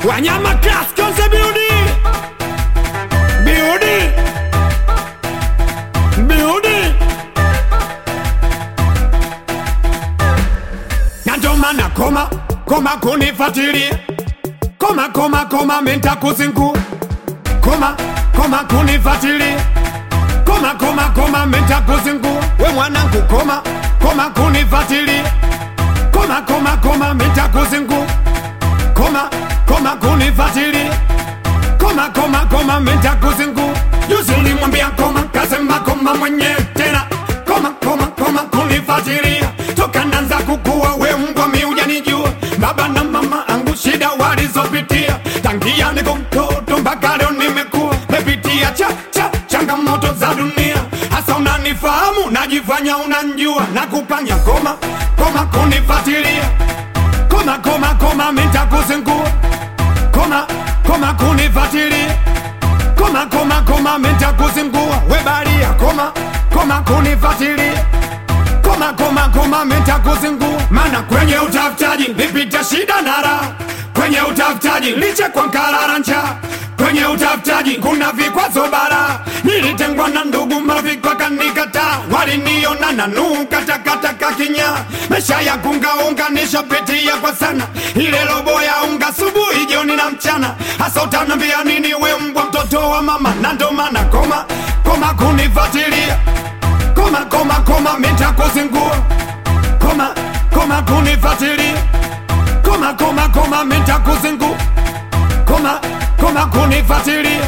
wanyama class konse biudi biudi biudi na ndo maana koma koma kunifuatilia koma koma koma menta kuzingua koma koma kunifuatilia koma koma koma menta kuzingua we mwanangu koma koma kunifuatilia koma koma koma menta kuzingua koma koma kunifuatilia koma koma koma menta kuzingua juzi ulimwambia koma kasema koma mwenyewe tena koma koma koma kunifuatilia toka nanza kukua we mbwa mi hujanijua baba na mama angu shida walizopitia tangia niko mtoto mpaka leo nimekuwa mepitia cha cha changamoto za dunia hasa unanifahamu najifanya unanjua na kupanya koma koma kunifuatilia koma koma koma mitakuzingua koma koma kunifuatilia koma koma koma mitakuzingua webalia koma koma kunifuatilia koma koma koma mitakuzingua mana kwenye utafutaji nipita shida na raha kwenye utafutaji liche kwa nkarara njaa kwenye utafutaji kuna vikwazo bara nilitengwa na ndugu marafiki wakanikataa waliniona na nukatakataka kinya mesha ya kungaunga nishapitia kwa sana ile robo ya unga subuhi jioni na mchana hasa utanambia nini we mbwa mtoto wa mama na ndo maana koma koma kunifuatilia koma koma koma mitakuzingua koma koma kunifuatilia koma koma koma mitakuzingua koma koma kunifuatilia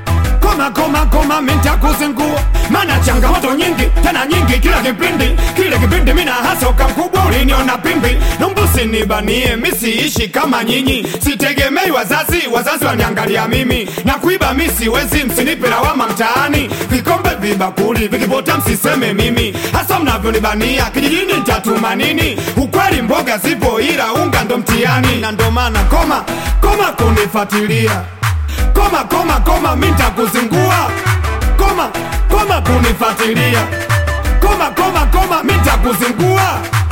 koma koma koma mitakuzingua mana changamoto nyingi tena nyingi kila kipindi kile kipindi mina hasa ukakubwa uliniona pimbi numbusi nibanie misiishi kama nyinyi sitegemei wazazi wazazi waniangalia mimi na kuiba mi siwezi msinipe lawama mtaani vikombe vibakuli vikipota msiseme mimi hasa mnavyonibania kijijini ntatuma nini ukweli mboga zipo ila unga ndo mtiani na ndo maana koma koma kunifuatilia koma koma koma mitakuzingua koma koma kunifuatilia koma koma koma mitakuzingua